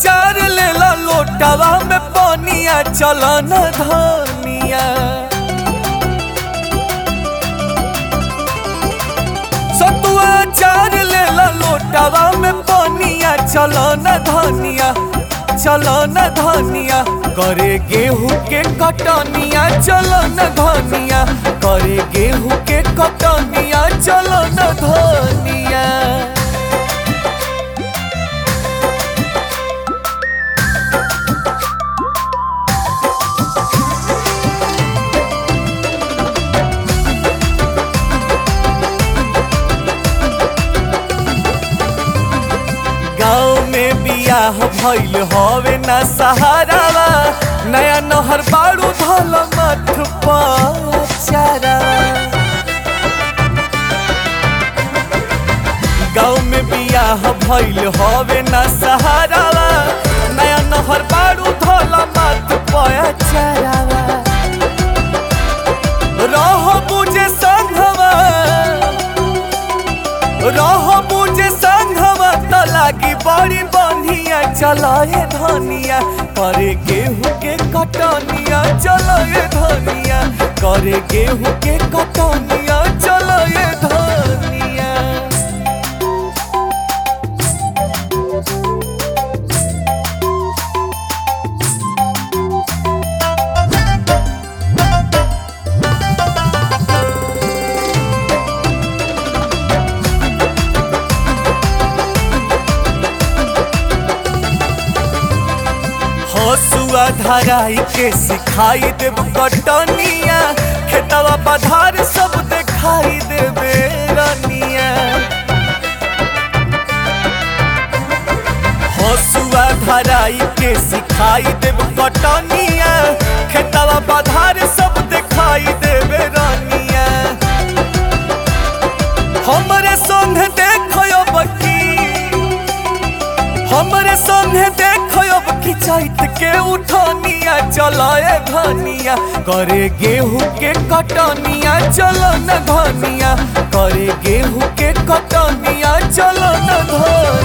चार लेला लोटावा में पनिया चलो न धनिया सतुआ चार लेला लोटावा में पनिया चलो न धनिया चलो न धनिया करे गेहूं के कटनिया चलो न धनिया करे गेहूं के कटनिया चलो न धनिया गाँव में बियाह भइल हवे ना सहारावा नया नहर बाड़ू धल मठ पचारा गाँव में बियाह भइल हवे ना सहारावा नया नहर बाड़ू धल मठ पचारावा रह बुझे संघवा रह बुझे संघवा त लागी बड़ी बढ़िया चलाए धनिया करे गेहूं के कटनिया चलाए धनिया करे गेहूं के कटनिया चलाए धनिया हसुआ धराई के सिखाई देब कटनिया खेतवा पधार सब देखाई देबे रनिया हसुआ धराई के सिखाई देब कटनिया खेतवा पधार सब देखाई देबे रनिया हमरे संग देखो बकी हमरे संगे देखो की चैत के उठनिया चलाए धनिया करे गेहूं के कटनिया चलो न धनिया करे गेहूं के कटनिया चलो न धनिया